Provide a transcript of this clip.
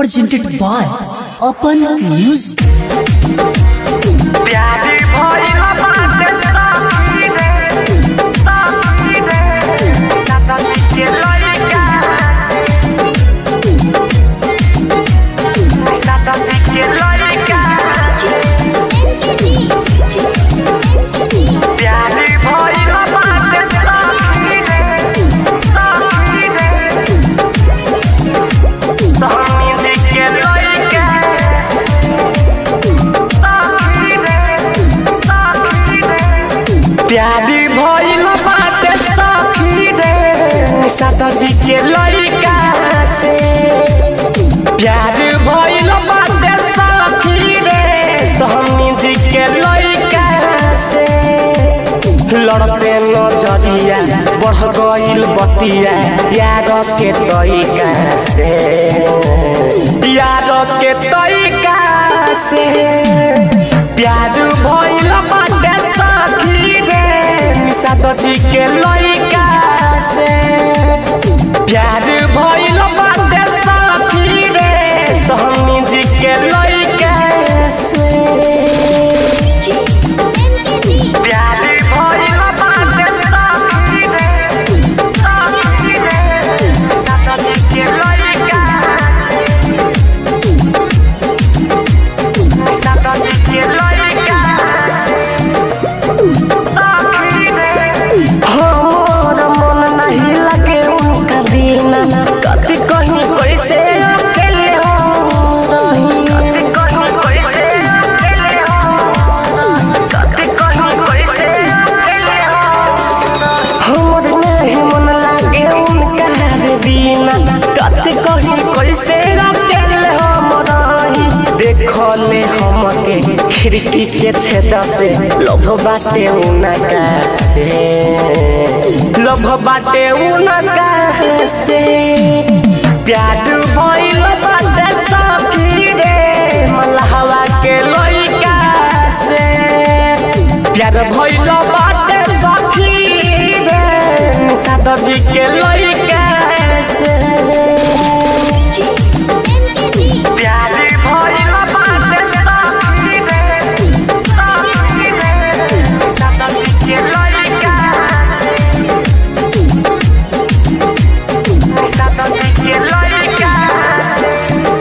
presented by Open Music. प्यारी भइल बाटे सखी रे, सखी रे, सखी के लइका सखी के लइका प्यारी भइल बाटे सखी रे, सखी रे, समी के लइका प्यारी भइल बाटे सखी रे सासजी के लइका से प्यार भइल बाटे सखी रे सहनी जी के लइका से लड़ते नजरिया बढ़ गइल बतिया यार के तरीका से यार के तरीका से प्यार भइल बाटे सखी रे सासजी के लइका से प्यार भइल बाटे सखी रे सहनी जी के लइका से प्यार भइल बाटे सखी रे सखी रे सासजी के लइका सासजी के लइका हमर मन नहीं लगे उनका बिना कति कहीं कैसे अकेले हो रही कति कहीं कैसे अकेले हो कति कहीं कैसे अकेले हो हमर नहीं मन लगे उनका बिना कति कहीं कैसे अकेले हो रही देखले हमके खिड़की के छेद से लोभ बाटे उनका से लोभ बाटे उनका से प्यार भइल बाटे सखी रे मलहवा के लइका से प्यार भइल बाटे सखी रे दादाजी के लइका